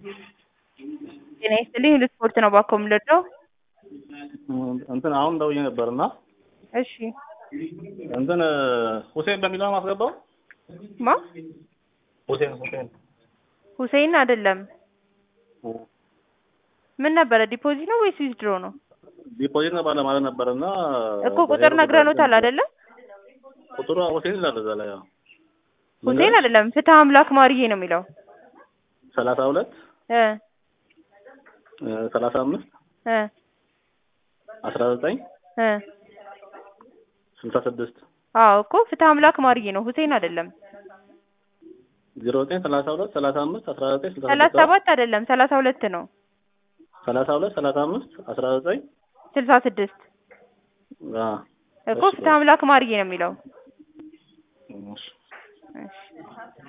ጤና ይስጥልኝ ለስፖርት ነው እባክዎ የምንረዳው? እንትን አሁን ደውዬ ነበር እና እሺ እንትን ሁሴን በሚለው ነው የማስገባው? ማ ሁሴን ሁሴን ሁሴን አይደለም። ምን ነበረ ዲፖዚት ነው ወይስ ዊዝድሮ ነው? ዲፖዚት ነው ባለማለት ነበር እና እኮ ቁጥር ነግረኖታል አይደለ? ቁጥሩ ሁሴን ይላል እዛ ላይ ያው ሁሴን አይደለም ፍትህ አምላክ ማርዬ ነው የሚለው ሰላሳ ሁለት እ ሰላሳ አምስት እ አስራ ዘጠኝ እ ስልሳ ስድስት አዎ እኮ ፍትህ አምላክ ማርዬ ነው ሁሴን አይደለም። ዜሮ ዘጠኝ ሰላሳ ሁለት ሰላሳ አምስት አስራ ዘጠኝ ስልሳ ሰላሳ ስድስት ሰባት አይደለም ሰላሳ ሁለት ነው ሰላሳ ሁለት ሰላሳ አምስት አስራ ዘጠኝ ስልሳ ስድስት አዎ እኮ ፍትህ አምላክ ማርዬ ነው የሚለው እሺ እሺ